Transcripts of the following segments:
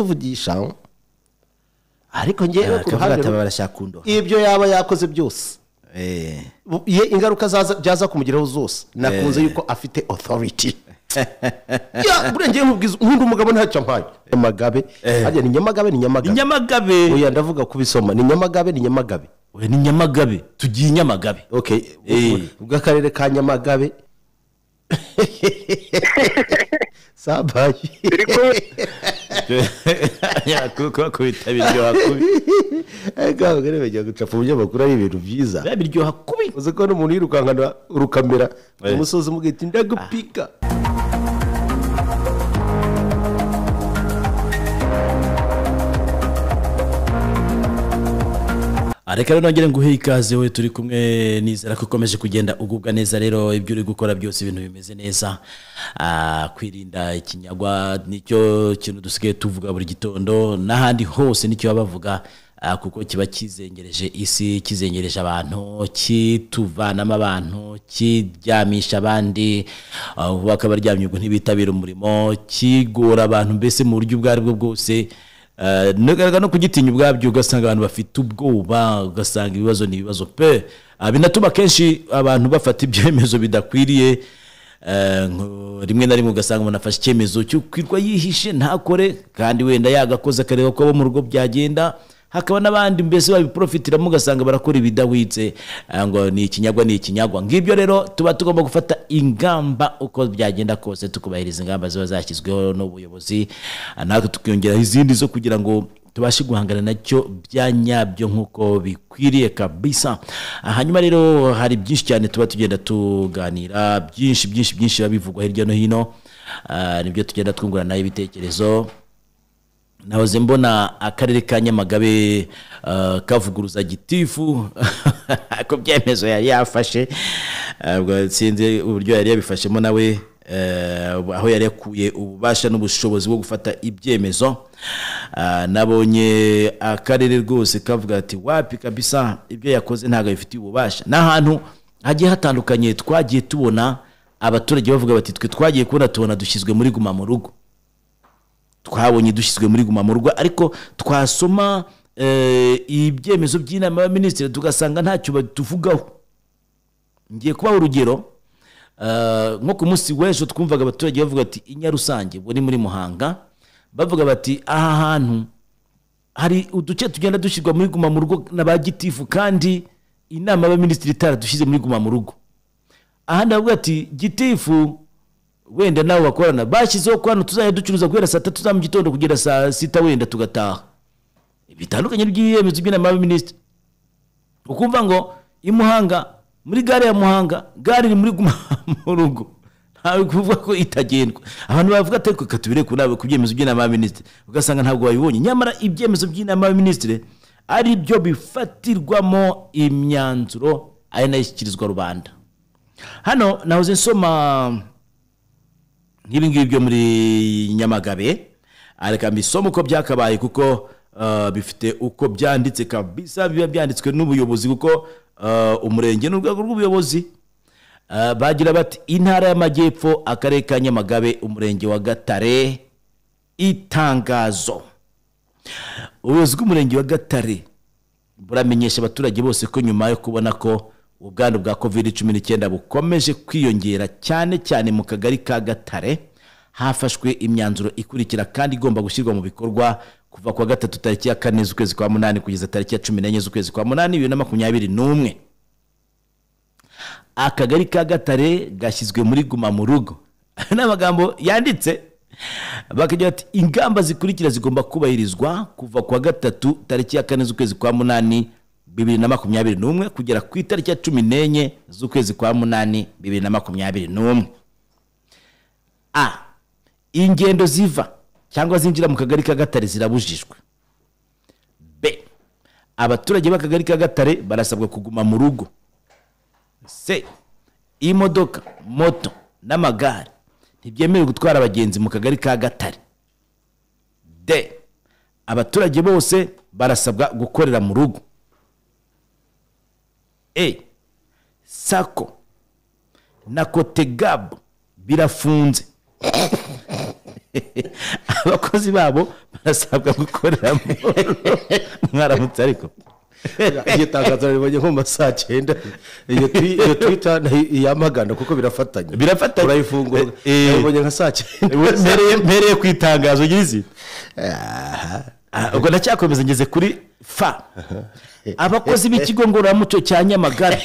kutuvugisha ariko ngewe ku akavuga ruhande ati aba rumwe, barashaka kundoha ibyo yaba yakoze byose Eh, bu- ye ingaruka zaza- byaza kumugeraho zose nakunze Eh. yuko afite authority Ya, buriya ngewe nkubwiza nkunda umugabo ntacyo mpaye nyamagabe harya ni nyamagabe ni nyamagabe nyamagabe oya ndavuga kubisoma ni nyamagabe ni nyamagabe we ni nyamagabe tugiye i nyamagabe okay Eh. bw'akarere ka nyamagabe sabayi kubera ko bitabiryoha kubi ega bagore bajya gucapa umunyamakuru ari ibintu byiza biba biryoha kubi uzi ko n'umuntu yirukankana urukamera Eh. umusozi umugahita ndagupika reka rero nongere nguhe ikaze we turi kumwe nizera ko ukomeje kugenda ugubwa neza rero ibyo uri gukora byose ibintu bimeze neza Ah, kwirinda ikinyagwa nicyo kintu dusigaye tuvuga buri gitondo n'ahandi hose nicyo baba bavuga ah, kuko kiba kizengereje isi kizengereje abantu kituvanamo abantu kiryamisha abandi ah, bakaba baryamye ubwo ntibitabira umurimo kigora abantu mbese mu buryo ubwo ari bwo bwose Eh, no- no kugitinya ubwabyo ugasanga abantu bafite ubwoba ugasanga ibibazo ni ibibazo pe Ah, binatuma kenshi abantu bafata ibyemezo bidakwiriye Eh, ngo- rimwe na rimwe ugasanga umuntu afashe icyemezo cyo kwirwa yihishe ntakore kandi wenda yagakoze akareba ko abo mu rugo byagenda hakaba n'abandi mbese babiprofitiramo ugasanga barakora ibidahwitse Ah, ngo ni ikinyagwa ni ikinyagwa ngibyo rero tuba tugomba gufata ingamba uko byagenda kose tukubahiriza ingamba ziba zashyizweho n'ubuyobozi Ah, natwe tukiyongeraho izindi zo kugira ngo tubashe guhangana nacyo bya nyabyo nk'uko bikwiriye kabisa Ah, hanyuma rero hari byinshi cyane tuba tugenda tuganira byinshi byinshi byinshi biba bivugwa hirya no hino Ah, nibyo tugenda twunguranaho ibitekerezo nahoze mbona akarere ka nyamagabe eh, kavuguruza gitifu ku byemezo yari yafashe Eh, ubwo sinzi uburyo yari yabifashemo nawe eh, aho yari yakuye ububasha n'ubushobozi bwo gufata ibyemezo Ah, nabonye akarere rwose kavuga ati wapi kabisa ibyo yakoze ntabwo abifitiye ububasha ni ahantu hagiye hatandukanye twagiye tubona abaturage bavuga bati twe twagiye kubona tubona dushyizwe muri guma mu rugo twabonye dushyizwe muri guma mu rugo ariko twasoma eh, ibyemezo by'inama y'abaminisitiri tugasanga ntacyo batuvugaho ngiye kubaha urugero eh, nko ku munsi w'ejo twumvaga abaturage bavuga ati inya rusange ubwo ni muri muhanga bavuga bati aha hantu hari uduce tugenda dushyirwa muri guma mu rugo na ba gitifu kandi inama y'abaminisitiri itaradushyize muri guma mu rugo ahandi bavuga ati gitifu wenda nawe bakorana bashyizeho ko hano tuzajya ducuruza guhera saa tatu za mu gitondo kugera saa sita wenda tugataha bitandukanye n'ibyemezo by'inama y'abaminisitiri ukumva ngo i muhanga muri gare ya muhanga gare iri muri guma mu rugo ntawe kuvuga ko itagendwa abantu bavuga ati reka tubire ku nama ku byemezo by'inama y'abaminisitiri ugasanga ntabwo babibonye nyamara ibyemezo by'inama y'abaminisitiri ari byo bifatirwamo imyanzuro ari nayo ishyikirizwa rubanda hano nahoze nsoma nk'ibi ngibi byo muri nyamagabe reka mbisome uko byakabaye kuko eh, bifite uko byanditse kabisa biba byanditswe n'ubuyobozi kuko eh, umurenge ni urwego rw'ubuyobozi Eh, bagira bati intara y'amajyepfo akarere ka nyamagabe umurenge wa gatare itangazo ubuyobozi bw'umurenge wa gatare buramenyesha abaturage bose ko nyuma yo kubona ko ubwandu bwa covid cumi n'icyenda bukomeje kwiyongera cyane cyane mu kagari ka gatare hafashwe imyanzuro ikurikira kandi igomba gushyirwa mu bikorwa kuva ku wa gatatu tariki ya kane z'ukwezi kwa munani kugeza tariki ya cumi n'enye z'ukwezi kwa munani bibiri na makumyabiri n'umwe akagari ka gatare gashyizwe muri guma mu rugo ni amagambo yanditse bakagira ati ingamba zikurikira zigomba kubahirizwa kuva ku wa gatatu tariki ya kane z'ukwezi kwa munani bibiri na makumyabiri n'umwe kugera ku itariki ya cumi n'enye z'ukwezi kwa munani bibiri na makumyabiri n'umwe a ingendo ziva cyangwa zinjira mu kagari ka gatare zirabujijwe b abaturage b'akagari ka gatare barasabwa kuguma mu rugo se imodoka moto n'amagare ntibyemerewe gutwara abagenzi mu kagari ka gatare de abaturage bose barasabwa gukorera mu rugo e sako na kotegabu birafunze abakozi babo barasabwa gukorera mu mwaramutse ariko iryo tangazo naribonye nko mu masaha cyenda iyo twi- iyo twita ni iyamagana kuko birafatanya Birafatanya. urayifungura Eh, eh. naribonye nka saa cyenda mpereye mpereye ku itangazo ry'izi Ah, ubwo ndacyakomeza ngeze kuri fa abakozi b'ikigo ngororamuco cya nyamagare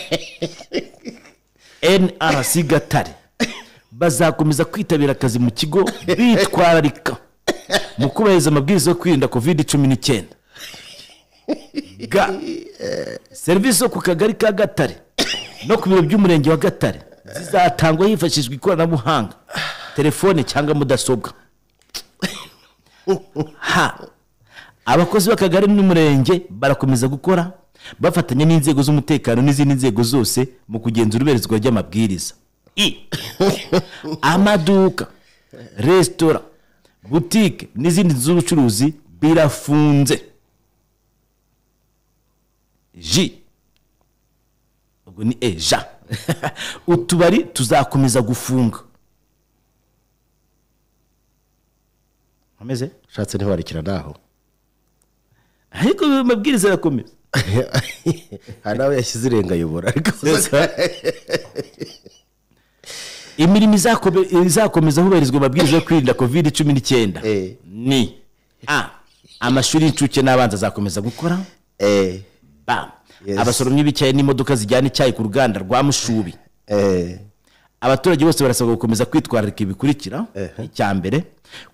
nrc gatare bazakomeza kwitabira akazi mu kigo bitwararika mu kubahiriza amabwiriza yo kwirinda covid cumi n'icyenda ga serivisi zo ku kagari ka gatare no ku biro by'umurenge wa gatare zizatangwa hifashishijwe ikoranabuhanga telefone cyangwa mudasobwa ha abakozi b'akagari n'umurenge barakomeza gukora bafatanya n'inzego z'umutekano n'izindi nzego zose mu kugenzura iberezwa ry'amabwiriza I. amaduka resitora butike n'izindi nzu z'ubucuruzi birafunze ji ubwo ni eja utubari tuzakomeza gufunga ameze ushatse ntiwarikira naho ariko amabwiriza arakomeza hari n'abo yashyize irenga ayobora ariko imirimo izakome- izakomeza hubahirizwa amabwiriza yo kwirinda covid cumi n'icyenda Eh. ni a amashuri y'incuke n'abanza azakomeza gukora Eh, b Yes. abasoromyi b'icyayi n'imodoka zijyana icyayi ku ruganda rwa mushubi eh, abaturage bose barasabwa gukomeza kwitwararika ibikurikira icya mbere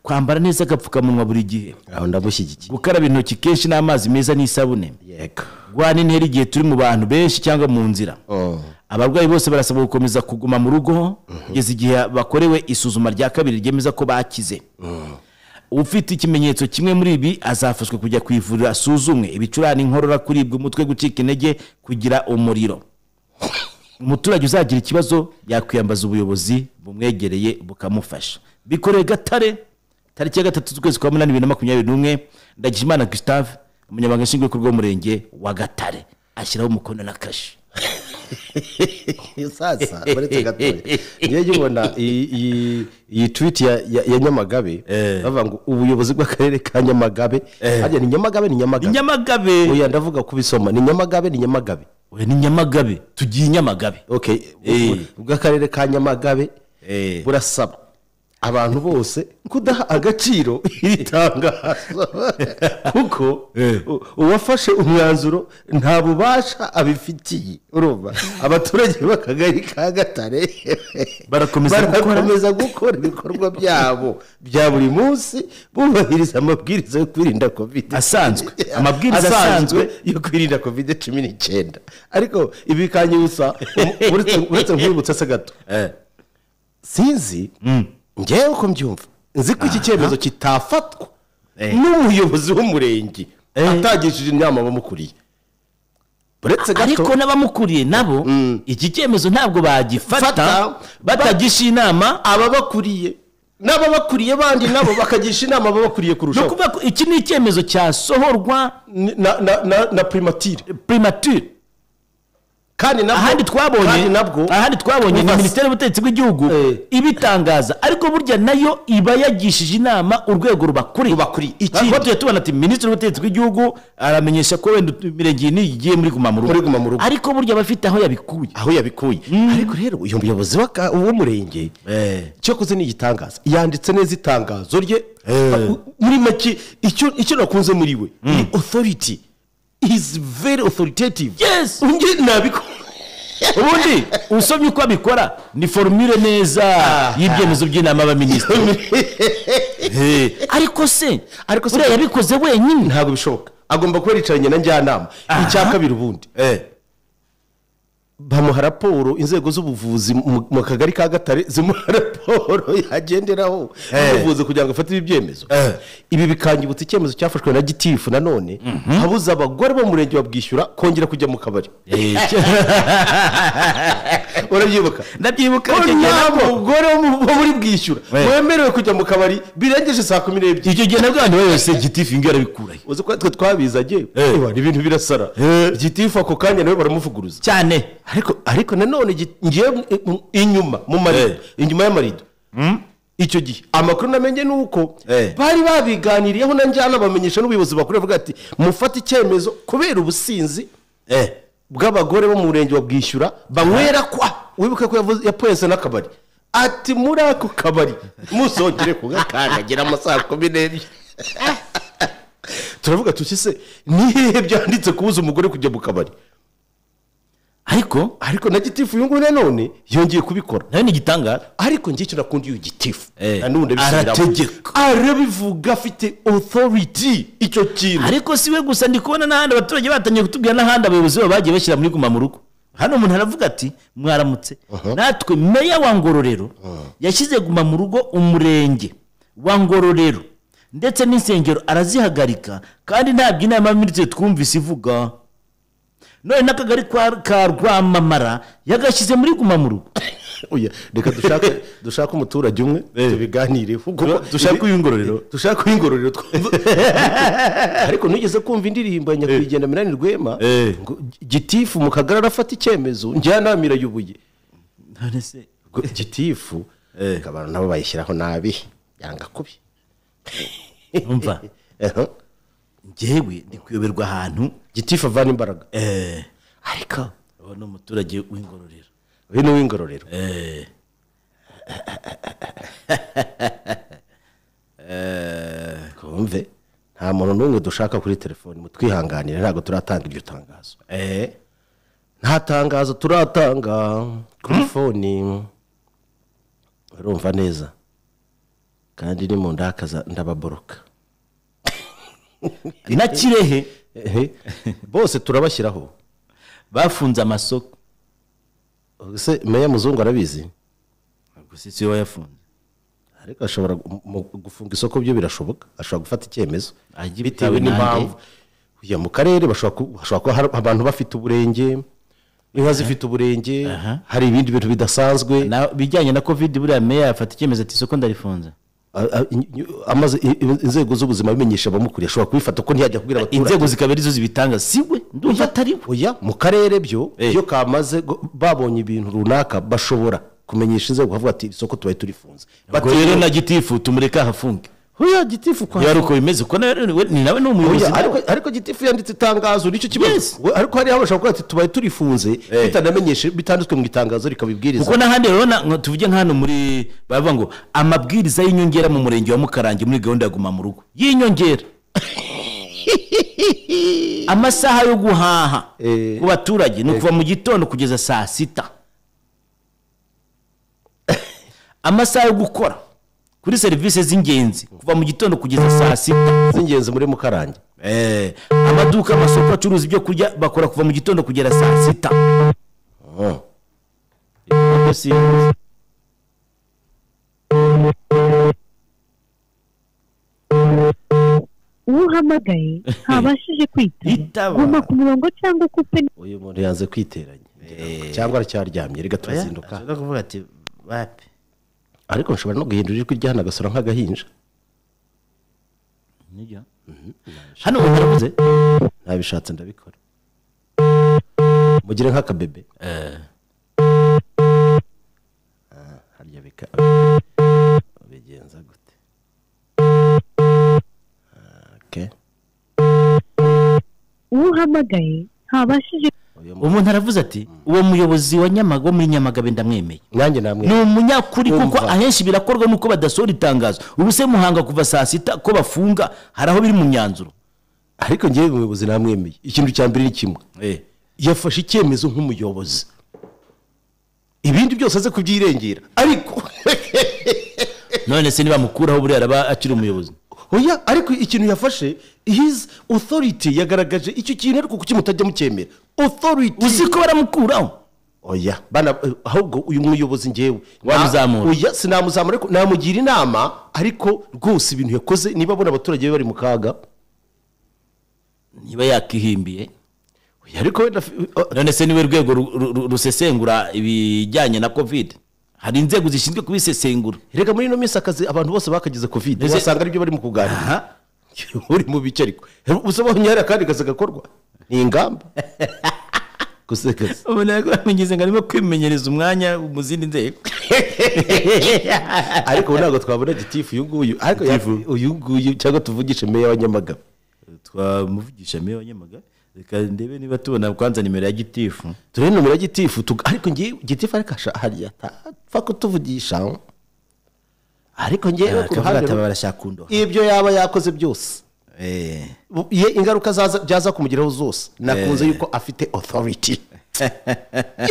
kwambara neza agapfukamunwa buri gihe aho ndamushyigikiye gukaraba intoki kenshi n'amazi meza n'isabune yego guhana intera igihe turi mu bantu benshi cyangwa mu nzira Oh. abarwayi bose barasabwa gukomeza kuguma mu rugo kugeza igihe bakorewe isuzuma rya kabiri ryemeza ko bakize ufite ikimenyetso kimwe muri ibi azafashwa kujya ku ivuriro asuzumwe ibicurane inkorora kuribwa umutwe gucika intege kugira umuriro umuturage uzagira ikibazo yakwiyambaza ubuyobozi bumwegereye bukamufasha bikorewe gatare tariki ya gatatu z'ukwezi kwa munani bibiri na makumyabiri n'umwe ndagijimana gustave umunyamabanga nshingwabikorwa w'umurenge wa gatare ashyiraho umukono na kashi sasa uretse gatoya niyo nyibona iyi- iyi- iyi twiti ya- ya ya nyamagabe bavuga ngo ubuyobozi bw'akarere ka nyamagabe harya ni nyamagabe ni nyamagabe nyamagabe oya ndavuga kubisoma ni nyamagabe ni nyamagabe we ni nyamagabe tugiye i nyamagabe okay Eh. ubwo- ubw'akarere ka nyamagabe Eh. burasaba abantu bose kudaha agaciro iri tangazo kuko Eh. u- uwafashe umwanzuro nta bubasha abifitiye urumva abaturage b'akagari ka gatare Barakomeza gukora. barakomeza gukora ibikorwa byabo bya buri munsi bubahiriza amabwiriza yo kwirinda covid Asanzwe. Amabwiriza asanzwe. yo kwirinda covid cumi n'icyenda ariko ibi bikanyibutsa um- uretse uretse nkwibutsa se gato sinzi ngewe uko mbyumva nzi ko iki cyemezo kitafatwa Eh. n'umuyobozi w'umurenge atagishije inama abamukuriye uretse gato ariko n'abamukuriye nabo iki cyemezo ntabwo bagifata Fata. batagisha inama ababakuriye n'ababakuriye bandi nabo bakagisha inama ababakuriye no kurushaho kuvuga ko iki ni icyemezo cyasohorwa Ni- na, na, na, na primatire primature kandi nabwo- ahandi kandi twabonye nabwo ahandi twabonye ni Uvas- minisiteri y'ubutegetsi bw'igihugu Eh. ibitangaza ariko burya nayo iba yagishije inama urwego rubakuriye Rubakuriye. Ikindi- ikindi tujya tubona ati minisitiri w'ubutegetsi bw'igihugu aramenyesha ko wenda imirenge iyi n'iyi igiye muri guma mu rugo Muri guma mu rugo. ariko burya aba afite aho yabikuye aho yabikuye ariko rero uyu muyobozi w'aka- w'umurenge cyakoze ni igitangaza yanditse neza itangazo rye u- muri make icyo icyo nakunze muri we ni authority is very authoritative Yes. Unge nabiko ubundi usomye uko abikora ni forumire neza y'ibyemezo by'inama y'abaminisitiri ariko se Ariko se- buriya yabikoze wenyine ntabwo bishoboka agomba kuba yicaranye na njyanama icya kabiri ubundi bamuha raporo inzego z'ubuvuzi mu mu kagari ka gatare zimuha raporo yagenderaho ubuvuzi kugira ngo afate ibyemezo Eh. ibi bikangibutsa icyemezo cyafashwe na gitifu nanone habuza abagore bo mu murenge wa bwishyura kongera kujya mu kabari urabyibuka ndabyibuka ko icyo gihe nta nabwo- mugore wo mu- wo muri bwishyura Eh. wemerewe kujya mu kabari birengeje saa kumi n'ebyiri icyo gihe nabwo abantu bayose gitifu ingo yarabikurayo uzi ko twe twabizanye Eh. ewa, ni ibintu birasara Eh. gitifu ako kanya nawe baramuvuguruza cyane ariko ariko nanone ngi- ngiye mu- inyuma mu Eh. marido inyuma y'amarido icyo gihe amakuru namenye ni uko Eh. bari babiganiriyeho na njyana bamenyesha n'ubuyobozi bakuru bavuga ati mufate icyemezo kubera ubusinzi eh bw'abagore bo mu murenge wa bwishyura banywera kwa wibuke ko yavuze yapoyese n'akabari ati muri ako kabari musongere kugakandagira amasaha kumi n'ebyiri turavuga tuti se ni hehe byanditse kubuza umugore kujya mu kabari ariko ariko na gitifu uyu nguyu nanone yongeye kubikora nawe ni igitangaza ariko njye icyo nakunda iyo gitifu Eh, nanone abisubiramo. arategeka. arabivuga afite authority icyo kintu ariko si we gusa ndi kubona n'ahandi abaturage batangiye kutubwira n'ahandi abayobozi babo bagiye bashyira muri guma mu rugo hano umuntu aravuga ati mwaramutse natwe meya wa ngororero yashyize guma mu rugo umurenge wa ngororero ndetse n'insengero arazihagarika kandi ntabwo inama y'aminisitiri twumvise ivuga none n'akagari kwa- ka rwamamara yagashyize muri guma mu rugo Oya, reka dushake dushake umuturage umwe tubiganireho kuko dushaka ibi- uyungororero dushaka uy'ingororero twumva ariko nugeze kumva indirimbo ya nyakwigendera minani rwema Eh. ngo gitifu mu kagari arafata icyemezo njyanama irayubuye none se Ngo gitifu Eh. abantu nabo bayishyiraho nabi yanga kubi umva Eho. njyewe ndi kuyoberwa ahantu gitifu avana imbaraga eh, ariko uwo ni umuturage w'ingororero uyu ni uw'ingororero twumve nta muntu n'umwe dushaka kuri telefoni mutwihanganire ntabwo turatanga iryo tangazo nta tangazo turatanga kuri foni urumva neza kandi ni mu ndakaza ndababoroka na kirehe Ehe, bose turabashyiraho bafunze amasoko se meya muzungu arabizi ubwo si si we wayafunze ariko ashobora gu- mu- gufunga isoko byo birashoboka ashobora gufata icyemezo bitewe Ajya bitewe n'impamvu Oya, mu karere bashobora ku- hashobora kuba hari abantu bafite uburenge inka zifite uburenge Aha. hari ibindi bintu bidasanzwe Na- bijyanye na covid buriya meya yafata icyemezo ati isoko ndarifunze A- a- in- in- amaze i- i- inzego z'ubuzima abimenyesha abamukuriye ashobora kubifata ko ntiyajya kubwira abaturage inzego zikaba arizo zibitanga si we ndumva atari we oya mu karere byo Eh. iyo kamaze gu- babonye ibintu runaka bashobora kumenyesha inzego bavuga ati isoko tubaye turifunze ubwo rero na gitifu tumureke ahafunge oya gitifu kwa yari uko bimeze kuko nawe ni we- ni nawe ni umuyobozi Oya, ariko, ariko gitifu yanditse itangazo nicyo kibazo Yes. We- ariko hariya bashobora kuvuga ati tubaye turifunze bitanamenyeshe bitanditswe mu itangazo rikabibwiriza kuko n'ahandi urabona nka- tuvuge nka hano muri baravuga ngo amabwiriza y'inyongera mu murenge wa mukarange muri gahunda ya guma mu rugo y'inyongera amasaha yo guhaha Eh. ku baturage ni ukuva mu gitondo kugeza saa sita amasaha yo gukora kuri serivisi z'ingenzi kuva mu gitondo kugeza saa sita z'ingenzi muri mukarange Eh, amaduka amasoko acuruza ibyo kurya bakora kuva mu gitondo kugera saa sita Oh. Ibyo si- uwo uhamagaye ntabashije kwitaba Yitaba. guma ku murongo cyangwa ukupe uyu muntu yanze kwiteranya cyangwa aracyaryamye reka turazinduka ashaka kuvuga ati bapi ariko nshobora no guhindura ijwi ry'ahano agasura nk'agahinja nibyo hano waravuze ntabishatse ndabikora mugire nk'akabebe Ah, harya bika ubigenza gute Ah, okay. uwo uhamagaye ntabashije Uyu mu- umuntu aravuze ati uwo muyobozi wa Nyamaga wo muri nyamagabe ndamwemeye nanjye namwe ni umunyakuri kuko Umva. ahenshi birakorwa nuko badasohora itangazo ubu se muhanga kuva saa sita ko bafunga hari aho biri mu myanzuro ariko ngewe umuyobozi namwemeye ikintu cya mbere ni kimwe yafashe icyemezo nk'umuyobozi ibindi byose aze kubyirengera ariko none se nibamukuraho buriya araba akiri umuyobozi oya ariko ikintu yafashe his authority yagaragaje icyo kintu ariko kuki mutajya mucyemera authority uzi ko baramukuraho oya bana eh, ahubwo uyu muyobozi ngewe Wamuzamura. Na- oya sinamuzamura ariko namugira inama ariko rwose ibintu yakoze niba abona abaturage be bari mu kaga niba yakihimbiye Oya, ariko wenda fi- none se niwe rwego ru- ru- ru- rusesengura ibijyanye na covid hari inzego zishinzwe kubisesengura reka muri ino minsi akazi abantu bose bakagize covid Ese- wasanga aribyo bari mu kuganira aha uri mu bice ariko usobanura hari akandi kazi gakorwa ni ingamba gusekeza ubona ko bamugeze ngo arimo kwimenyereza umwanya mu zindi nzego ariko ubu ntabwo twabona gitifu uyu nguyu ariko ya- Gitifu. uyu nguyu cyangwa tuvugishe meya wa nyamagabe twamuvugisha meya wa nyamagabe reka ndebe niba tubona kwanza nimero ya gitifu turebe nomero ya gitifu tug- ariko ngiye gitifu ariko asha- hari atapfa kutuvugisha ariko ngewe ku ruhande akavuga rumwe, barashaka undo ibyo yaba yakoze byose Eh. bu- ye ingaruka zaza- byaza kumugeraho zose nakunze yuko afite authority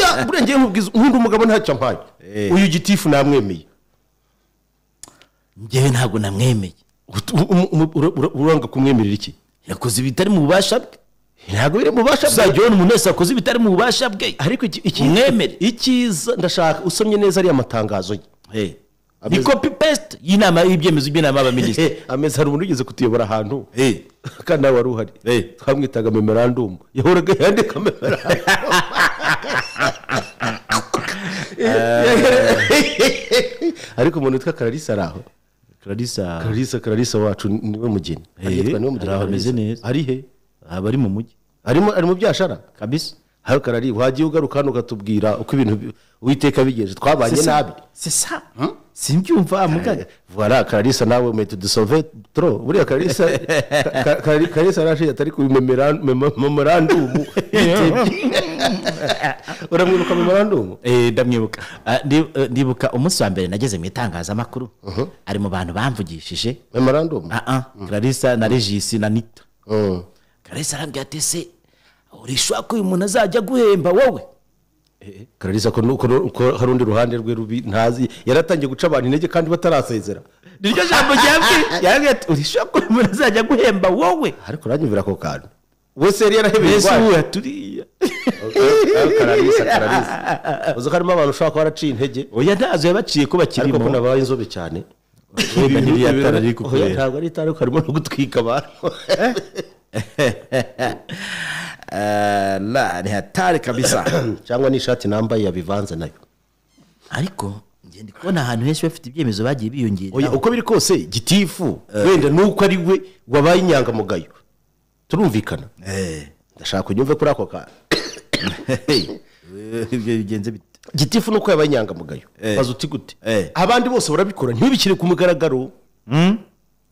Ya, buriya ngewe nkubwiza nkunda umugabo ntacyo mpaye Eh. uyu gitifu namwemeye njyewe ntabwo namwemeye Ut- u- umu- umu- ura- ura- uranga kumwemerera iki yakoze ibitari mu bubasha bwe ntabwo biri mu bubasha bwe tuzajya ubona umuntu wese wakoze ibitari mu bubasha bwe ariko iki- iki- Umwemere. icyiza ndashaka usomye neza ariya matangazo ye Eh. Ameze- ni kopi pesite y'inama y'ibyemezo by'inama y'abaminisitiri Eh, ameze hari umuntu ugeze kutuyobora ahantu Eh. kandi nawe wari uhari Eh. twamwitaga memerandumu yahoraga yandika memerandumu ariko umuntu witwa kararisa ari aho clarissa kararisa kararisa wacu niwe mugeni yitwa niwe mugeni hari aho ameze Clarissa. neza. ari he aba ari mu mujyi arimo ari mu byashara kabisa hano karari wagiye ugaruka hano ukatubwira uko ibintu bi- uwiteka bigenje twabanye nabi c'est ça simbyumva mugaga voilà kararisa nawe umete dusove tro buriya kararisa Ka- Ka- Karari- kararisa araje atari ku memeran- memo- memorandumu uramwibuka memorandumu Eh, ndamwibuka Ah, ndi- eh, ndibuka umunsi wa mbere nageze mu itangazamakuru ari mu bantu bamvugishije memorandumu ah ah clarissa na regis na nita Mm. clarisse arambwira ati se urishobora ko uyu muntu azajya aguhemba wowe kararisa ko nu- ko nu- ko hari undi ruhande rwe rubi ntazi yaratangiye guca abantu intege kandi batarasezera niryo jambo ryabwiye yarambwira ati urishobora ko uyu muntu azajya aguhemba wowe ariko uranyumvira ako kantu wese yari yarahebeye mbese indwara. uhuha turiya kararisa kararisa uzi ko harimo abantu ushobora kuba waraciye intege oya ntazo yabaciye ariko ko ko bakirimo nabaye inzobe cyane Wenda ntiri ya tara riri Oya, kukureba. ntabwo ari itara ariko harimo no gutwika abantu Ah, la ni hatari kabisa cyangwa n'ishati nambaye yabivanze nayo ariko njye ndi kubona ahantu henshi bafite ibyemezo bagiye Oya, biyongera uko biri kose gitifu wenda nuko ari we wabaye inyangamugayo turumvikana ndashaka unyumve kuri ako kantu ibyo bigenze bite gitifu nuko yabaye inyangamugayo maze uti gute Eh. abandi bose barabikora ntibikire ku mugaragaro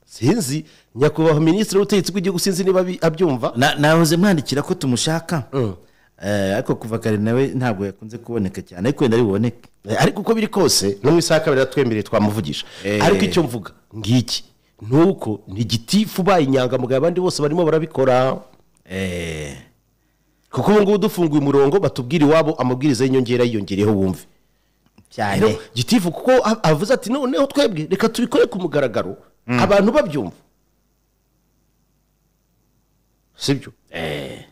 sinzi nyakubahwa minisitiri w'ubutegetsi bw'igihugu sinzi niba abi- abyumva Na- nahoze mwandikira ko tumushaka Eh, ariko kuva kare nawe ntabwo yakunze kuboneka cyane ariko wenda biboneke Eh, ariko uko biri kose no mu isaha ya kabiri yatwemereye twamuvugisha Eh. ariko icyo mvuga ngiki nuko ni gitifu ubaye inyangamugayo abandi bose barimo barabikora kuko ubu ngubu dufunguye umurongo batubwira iwabo amabwiriza y'inyongera yiyongereyeho wumve cyane rero gitifu kuko a- avuze ati noneho twebwe reka tubikore ku mugaragaro abantu babyumva sibyo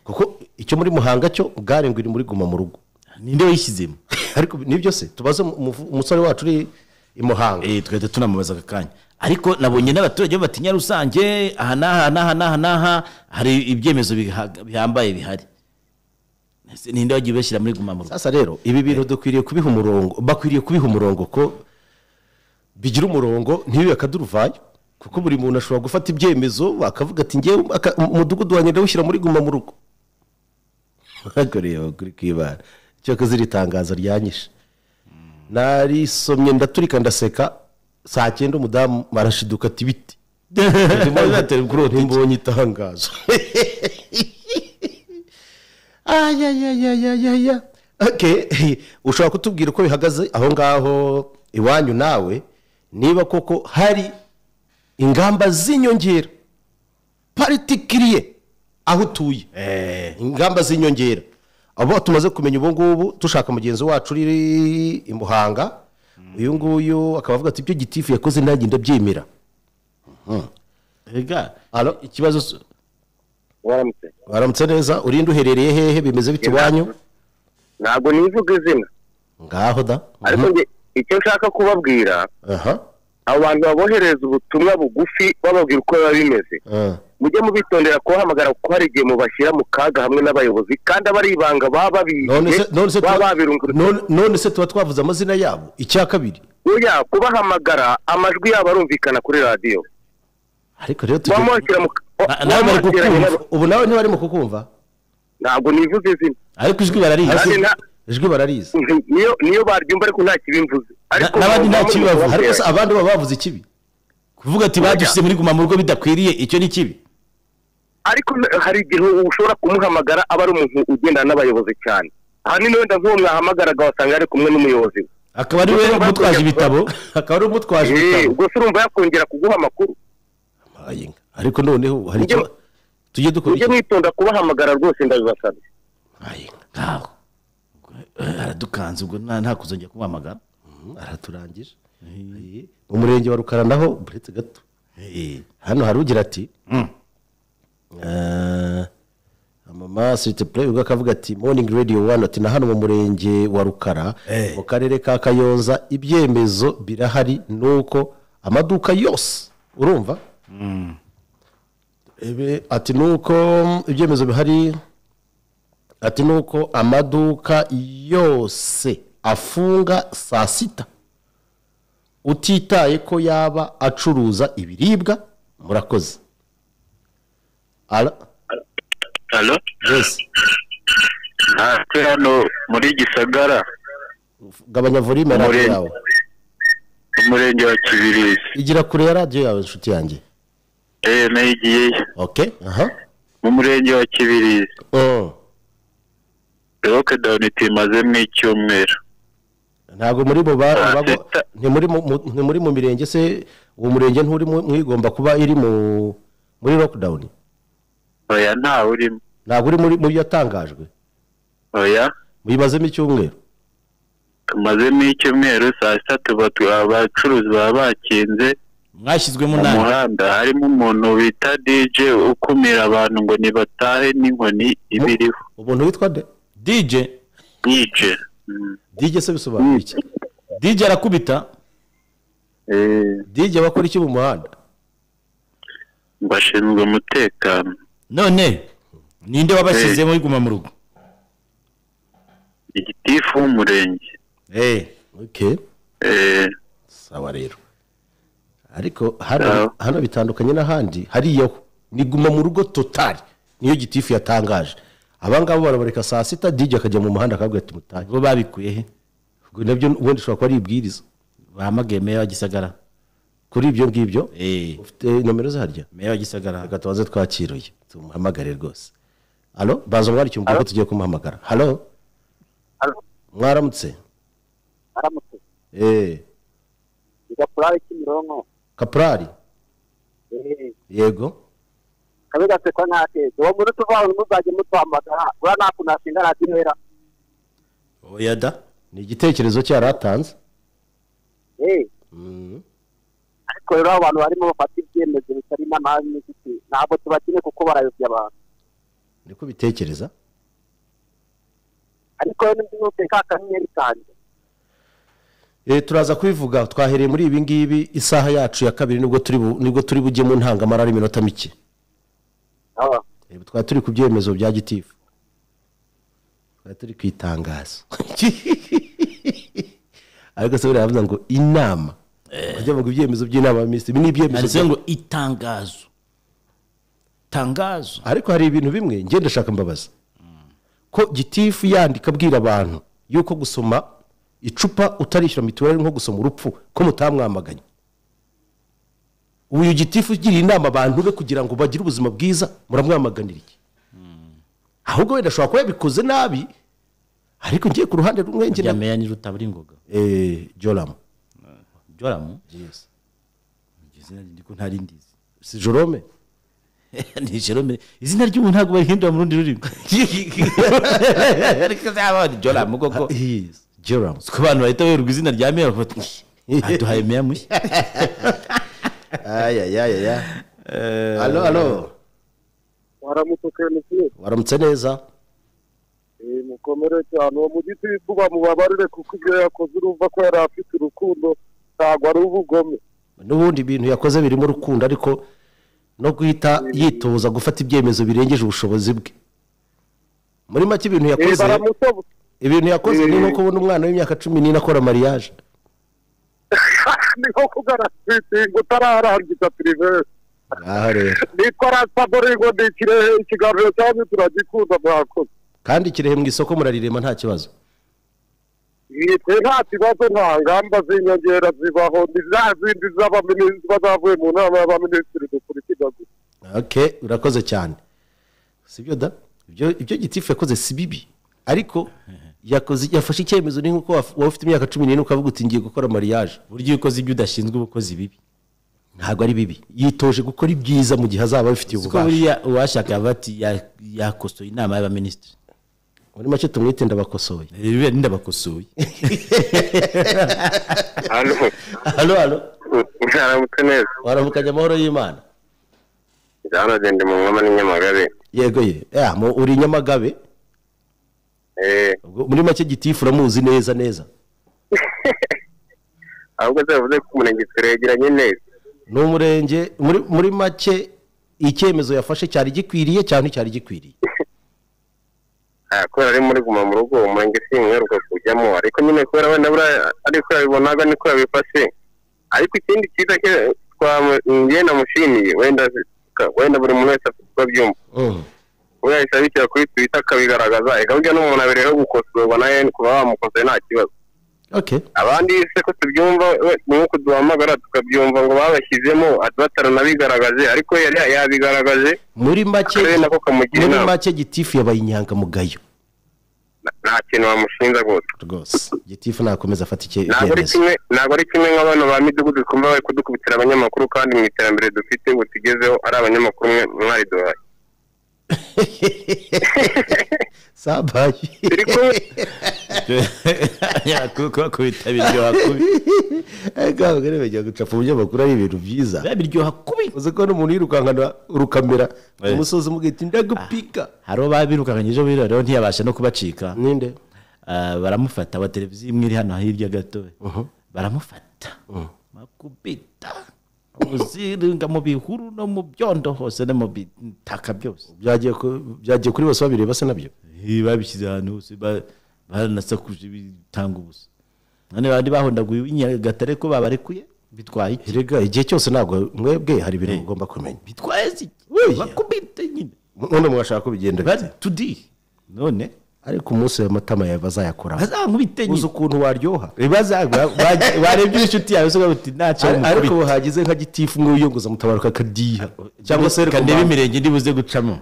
kuko icyo muri muhanga cyo gare ngo iri muri guma mu rugo ninde wayishyizemo ariko nibyo se tubaze mu- mu- umusore wacu uri i muhanga Eh, tugahita tunamubaza aka kanya ariko nabonye n'abaturage batinya rusange aha n'aha n'aha n'aha n'aha hari ibyemezo biha- bihambaye bihari Ese ninde wagiye ubashyira muri guma mu rugo sasa rero ibi bintu dukwiriye kubiha umurongo bakwiriye kubiha umurongo ko bigira umurongo ntibibe akaduruvayo kuko buri muntu ashobora gufata ibyemezo bakavuga ati ngewe aka- umudugudu wanjye ndawushyira muri guma mu rugo ntabwo rero kuri kwibara cyakoze iri tangazo ryanyishe narisomye ndaturika ndaseka saa cyenda umudamu arashiduka ati biti ndimo ndatera kuri uwo ntimbonye itangazo ayayayayaya okay ushobora kutubwira uko bihagaze aho ngaho iwanyu nawe niba koko hari ingamba z'inyongera particulier aho utuye ingamba z'inyongera abo tumaze kumenya ubu ngubu dushaka mugenzi wacu uri i muhanga uyu nguyu akaba avuga ati ibyo gitifu yakoze nanjye ndabyemera Ega, Alo? ikibazo s- waramutse waramutse neza urinde uherereye hehe bimeze bite iwanyu ntabwo nivuga izina ngaho da ariko njye icyo nshaka kubabwira aha abo bantu babohereza ubutumwa bugufi bababwira uko biba bimeze Ah. mujye mubitondera kubahamagara kuko hari igihe mubashyira mu kaga hamwe n'abayobozi kandi aba ari ibanga baba none se none babizi se baba tuba- babirunguruye none- none se tuba twavuze amazina yabo icya kabiri oya kubahamagara amajwi yabo arumvikana kuri radiyo ariko rero tujye- wamwakira mu Na- nawe bari wamwakiranye kukumva. n'abo- ubu nawe ntibarimo kukumva ntabwo nivuze izina ariko ijwi bararizi kandi nta ijwi bararizi niyo niyo baryumva ariko nta kibimvuze ariko n'abandi nta mubona kibibavuze, ariko se mubona abandi baba bavuze ikibi kuvuga ati badushyize muri guma mu rugo bidakwiriye icyo ni kibi ariko n- hari igihe ushobora kumuhamagara aba ari umuntu ugendana n'abayobozi cyane ahanini wenda nk'uwo mwahamagaraga wasanga ari kumwe n'umuyobozi we akaba ari we umutwaje ibitabo akaba ari umutwaje Eh, ibitabo ubwo se urumva yakongera kuguha amakuru Ayinga. ariko noneho hari Mujye- icyo tujye dukora mujye iki mwitonda kubahamagara rwose ndabibasabye Ayinga. ntabwo Eh, aradukanze ubwo nta nta kuzongera kumuhamagara Mhm, araturangije Eh, mu murenge wa rukara naho buretse gato Eh, hano hari ugira ati mm. Eh, mama sirite pure ubwo akavuga ati moningi radiyo wani ati na hano mu murenge wa rukara Eh. mu karere ka kayonza ibyemezo birahari nuko amaduka yose urumva Ebe, ati nuko ibyemezo bihari ati nuko amaduka yose afunga saa sita utitaye ko yaba acuruza ibiribwa murakoze ara halo yes turi hano muri gisagara gabanya volume ya radiyo Umurenge. yawe umurenge wa kibirizi igira kure ya radiyo yawe inshuti yanjye eee nayigiyeyo ok aha mu murenge wa kibirizi Mm. lokedawuni tumazemo icyumweru ntabwo muri mu ba- Ah, bago- sita. ntimuri mu- mu- ntimuri mu mirenge se uwo murenge nturi mu- mwigomba kuba iri mu muri lockdown oya ntawe urimo ntabwo uri muri mu byo yatangajwe oya muyibazemo icyumweru tumazemo icyumweru saa sita tuba tu- abacuruzi baba bakinze mwashyizwemo mu nabi muhanda harimo umuntu bita dije ukumira abantu ngo nibatahe n'inkoni iba iriho umuntu witwa de dj dije dj se bisobanura iki dj arakubita dj bakora iki mu muhanda ngo ashinzwe umutekano none ninde wabashyizemo muri guma mu rugo igitifu w'umurenge ok eee sawa rero ariko hano Sawa. hano bitandukanye n'ahandi hariyaho ni guma mu rugo totari niyo gitifu yatangaje aba ngabo barabareka saa sita dj akajya mu muhanda akavuga ati mutahe ubwo babikuye he ubwo nabyo ubundi ushobora kuba ari ibwiriza bahamagaye meya wa gisagara kuri ibyo ngibyo Eh, ufite nomero zaharya meya wa gisagara reka tubanze twakiruye tumuhamagare rwose halo baza umwandike umubwire ko tugiye kumuhamagara halo Halo. mwaramutse aramutse Eh, igapurari kimironko kaprari yego kabe gaseka ntakeze uwo muri tuvaho ntuzajye mutwamagara uriya nta kuntu hashinga radiyo hera oya da ni igitekerezo cye yari atanze Mm. ariko rero abantu barimo bafata ibyemezo bitari n'amahanga n'inziti ntabwo tubakene kuko barayobya abantu niko bitekereza ariko rero n'indi yose ka kanyenyeri kanjye Eh, turaza kubivuga twahereye muri ibi ngibi isaha yacu ya kabiri nibwo turi bu- nibwo turi bujye mu ntangamara ari iminota mike Ah, Eh, twari turi ku byemezo bya gitifu twari turi ku itangazo ariko se buriya baravuga ngo inama bajya ngo ibyemezo by'inama ya minisitiri ibi ni ibyemezo handitseho bya- ngo itangazo tangazo ariko hari ibintu bimwe ngenda ndashaka mbabaza ko gitifu yandika abwira abantu yuko gusoma icupa utarishyura mituweli ari nko gusoma urupfu ko mutamwamaganye uyu gitifu ugiriye inama abantu be kugira ngo bagire ubuzima bwiza muramwamaganira iki ahubwo wenda ashobora kuba yabikoze nabi ariko ngiye ku ruhande rumwe rya ngira meya ni rutaburingoga Eh, joramu joramu izina rye ndiko ntarindizi si jorome ni jerome izina ry'ubu ntabwo barihindura mu rundi rurimi ariko zaba ni joramu koko Eh, joramu ku bantu bahita bayoberwa izina rya meya bafata aduhaye meya mushya ayayayaya alo alo waramutse kenisi waramutse neza mukomere cyane uwo mu gitifu bamubabarire kuko ibyo yakoze urumva ko yari afite urukundo ntabwo ari ubugome n'ubundi ibintu yakoze birimo urukundo ariko no guhita yitoza gufata ibyemezo birengeje ubushobozi bwe muri make ibintu Eh, yakoze baramutoba ibintu yakoze ni Eh. nko kubona umwana w'imyaka cumi n'ine akora mariyaje ni nko kugarasitinga utararangiza perivesi aha rero nitwa rasaboringo ni ikirehe ikiganiro cyanyu turagikunda mwakoze kandi kirehe mu isoko murarirema nta kibazo twe nta kibazo nta ngamba z'inyongera zibaho ni za zindi z'abaminisitiri bazavuye mu nama y'abaminisitiri dukurikiza gusa okay urakoze cyane sibyo da ibyo ibyo gitifu yakoze si bibi ariko yakoze yafashe icyemezo ni nk'uko waf- waba ufite imyaka cumi n'ine ukavuga uti ngiye gukora mariage burya iyo ukoze ibyo udashinzwe uba ukoze ibibi ntabwo ari bibi yitoje gukora ibyiza mu gihe azaba abifitiye kuko ububasha buriya uwashaka yaba ati ya- yakosoye inama y'abaminisitiri muri make tumwite ndabakosoye biriya ninde bakosoye hano halo halo mwaramutse neza waramukanye amahoro y'imana byanagende mu mwama n'inyamagabe yego ye ya mu- uri i nyamagabe eee ubwo muri make gitifu uramuzi neza neza ahubwo zavuze ko umurenge turegeranye neza ni umurenge muri muri make icyemezo yafashe cyari gikwiriye cyane cyari gikwiriye Ah, kubera ari muri guma mu rugo uwo murenge singaruka kujyamo ariko nyine kubera wenda buriya ariko yabibonaga niko yabifashe ariko ikindi cyiza cye twa- njye namushimiye wenda wenda buri muntu wese afite uko abyumva Mm. we yahise abishyira kuri twita akabigaragaza eka burya n'umuntu abereyeho gukosorwa nawe kuba wamukosoye nta kibazo okay abandi se ko tubyumva we- ni nk'uko duhamagara tukabyumva ngo babashyizemo ati bataranabigaragaje ariko we yari yabigaragaje muri make akarere nako kamugira muri inama make gitifu yabaye inyangamugayo Na- nta kintu bamushinja rwose rwose gitifu nakomeza afata icye- ntabwo ari icyemezo kimwe ntabwo ari kimwe nk'abantu ba midugudu twumva bari kudukubitira abanyamakuru kandi mu iterambere dufite ubu tugezeho ari abanyamakuru mwe mwariduhaye sabaye turi kumwe kuko kubita biryoha kubi ariko ntabwo ari bajya gucapa umunyamakuru ari ibintu byiza biba biryoha kubi uzi ko n'umuntu yirukankana urukamera umusozi mugahita ndagupika hari uwo babirukanye ejo bundi rero ntiyabasha no kubacika ninde Ah, baramufata wa televiziyo imwe iri hano hirya gato baramufata bakubita muziringa mu bihuru no mu byondo hose no mu bitaka byose byagiye ku- byagiye kuri bose babireba se nabyo Eh, babishyize ahantu hose ba- baranasakuje bitanga ubusa none bandi bahondaguye inyagatare ko babarekuye bitwaye iki erega igihe cyose ntabwo mwebwe hari ibintu mugomba kumenya bitwaye iki bakubita nyine none mwashaka ko bigenda bite tudi none ariko umunsi w'amatama yawe bazayakoraho bazankubite uzi nyine ukuntu waryoha barebye inshuti yawe usoga uti ntacyo ariko mukubita hagize nka gitifu mwiyunguza mutabaruka akadiha cyangwa se reka kaneba mba- imirenge ndibuze gucamo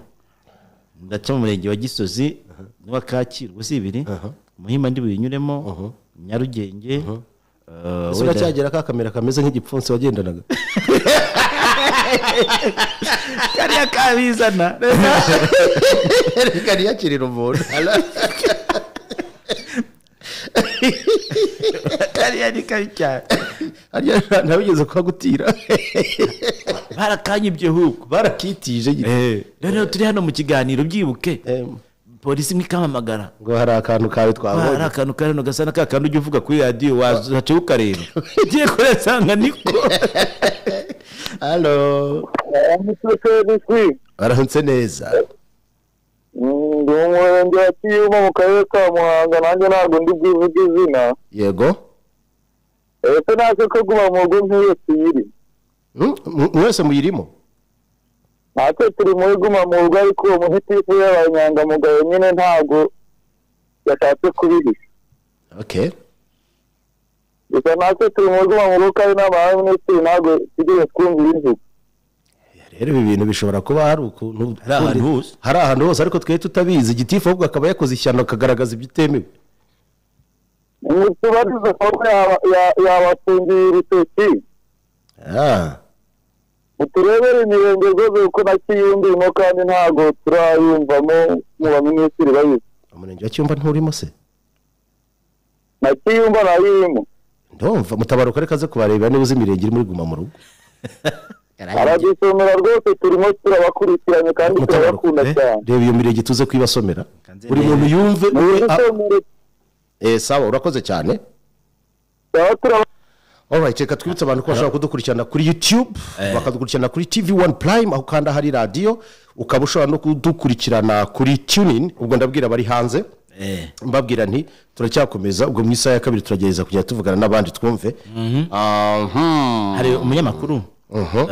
ndaca mu murenge wa gisozi n'uwa kacyiru si ibiri muhima ndi buyinyuremo nyarugenge eh, ese wenda- uracyagera ka kamera kameze nk'igipfunsi wagendanaga kariya kabizana reka ntiyakirira umuntu kariya ni kabi cyane harya ntabigeze kuhagutira barakanyibye huko barakitije nyine rero turi hano mu kiganiro byibuke Em, polisi imwe ikamamagara ngo hari akantu kawe hari twabonye akantu kari hano gasa na ka kandi ujya uvuga kuri radiyo wazacaho ukareba ugiye kurasanga niko halo baramutse neza ndi umurenge wa kiyuma mu karere ka muhanga nanjye ntabwo ndi bwivuge izina yego ese ntacyo ko guma mu rugo nk'iyo tuyiri Mm, mw- mwese muyirimo ntacyo turi muri guma mu rugo ariko uwo muhitifu y'abanyangamugayo nyine ntabwo yashatse kubihisha okay gusa ntacyo turi muri guma mu rugo kandi n'aba minisitiri ntabwo tugiye twumva ibivuga rero ibi bintu bishobora kuba hari ukuntu Hari ahantu hose. hari ahantu hose ariko twe tutabizi igitifu ahubwo akaba yakoze ishyano akagaragaza ibitemewe ntitubarize kuko yaba- ya- yabatungiye urutoki Ah, uturebere imirenge rwose kuko na kiyumvimo kandi ntabwo turayumvamo mu baminisitiri bayizi umurenge wa cyumba nturimo se na kiyumva nayirimo ndumva mutabaruka reka aze kubareba niba uzi imirenge iri muri guma mu rugo aradusomera rwose turimo turabakurikiranye kandi mutabaruka turabakunda eh, cyane reba iyo mirenge tuze kuyibasomera Kanze buri neza. muntu yumve we mudusomere eh, sawa urakoze cyane turaba turaba Alright, reka twibutse abantu ko bashobora kudukurikirana kuri YouTube, bakadukurikirana kuri TV1 Prime aho kanda hari radio, ukaba ushobora no kudukurikirana kuri TuneIn, ubwo ndabwira abari hanze. mbabwira nti turacyakomeza ubwo mu isaha ya kabiri turagerageza kujya tuvugana n'abandi twumve Aha. hari umunyamakuru eh,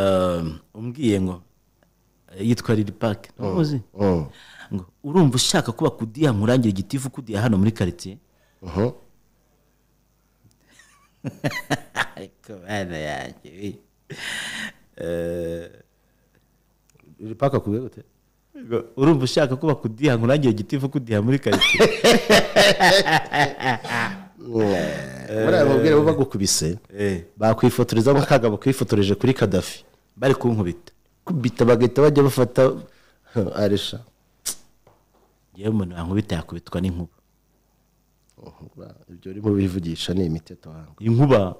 umbwiye ngo eh, yitwa riri pake ntuzi Mm. ngo urumva ushaka kuba kudiya nkurangire igitifu kudiya hano muri karitsiye Mhm. ariko bana yanjye we. Eh, iri paka ku gute Ngo, urumva ushaka ko bakudiha nkurangiye giti vuba kudiha muri karitsiye buriya mubwire bo bagukubise Eh. bakwifotorezamo akagabo kifotoreje kuri kadafi bari kunkubita kubita bagahita bajya bafata aresha yewe umuntu wankubita yakubitwa n'inkuba ibyo urimo bivugisha ni imiti atanga inkuba